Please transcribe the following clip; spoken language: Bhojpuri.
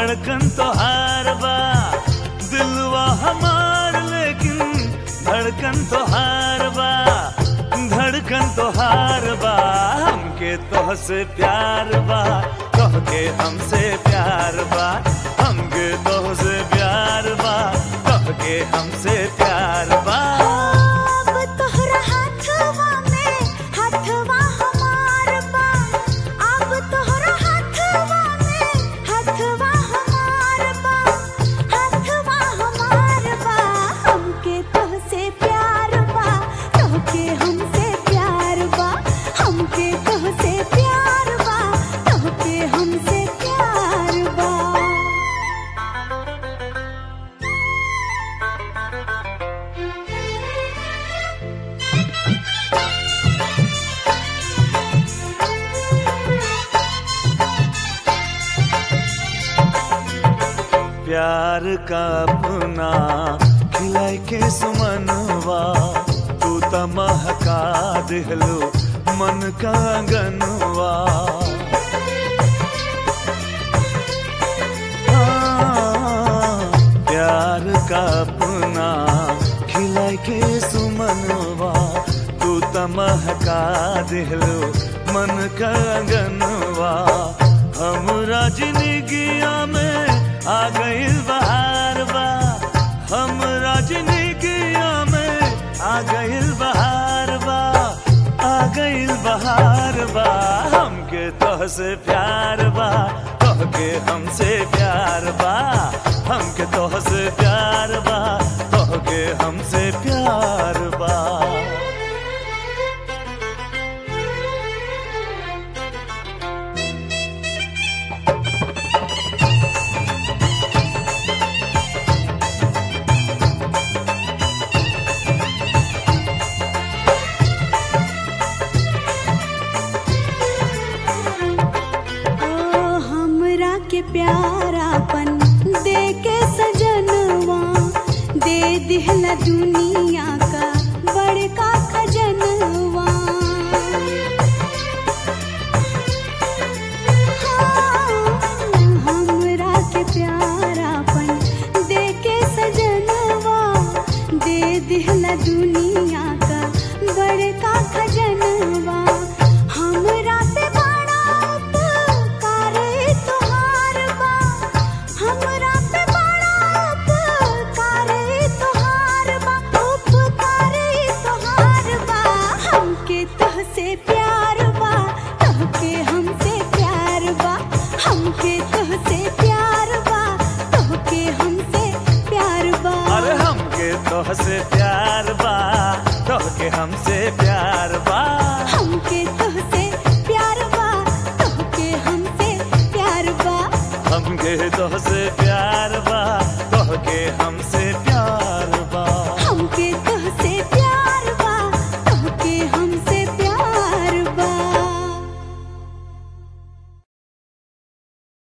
धड़कन तो हार बा दिलवा हमार लेकिन धड़कन तो हार बा धड़कन तो हार बा हमके तोह से प्यार बा तोह के हमसे प्यार बा हमके तोह से प्यार बा तोह के हमसे प्यार बा अब तोहरा हाथवा में हाथवा हमार बा अब तोहरा हाथवा में हाथवा हमार बा हाथवा हमार बा हमके तोहसे प्यार बा तोहके हमसे प्यार बा हमके तोहसे प्यार बा तोहके हमसे प्यार बा प्यार का अपना खिलाई के सुमनवा तू त महका दिहलो मन का गनवा प्यार का अपना खिलाई के सुमनवा तू त महका दिहलो मन का गनवा हमरा जिंदगिया में आ गइल बहार बा हमरा जिंदगिया में आ गइल बहार बा आ गइल बहार बा हमके तोह से प्यार बा तोह के हमसे प्यार बा हमके तोह से प्यार बा तोह के हमसे प्यार बा ओ हमरा के प्यारापन दे के सजनवा दे दिहला दुनिया का बड़का खजनवा हाँ, हमरा के प्यारापन दे के सजनवा दे दिहला दुनिया का बड़का खजनवा हमरा पे बड़ा उपकार तोहार बा हमरा पे बड़ा उपकार तोहार बा उपकार तोहार बा हमके तोहसे प्यार बा तोहके हमसे प्यार बा हमके तोहसे प्यार बा तोहके हमसे प्यार बा अरे हमके तोह से प्यार बा तोह के हमसे प्यार बा हमके तोहसे प्यार बा तोहके हमसे प्यार बा हमके तोह से प्यार बा तोह के हमसे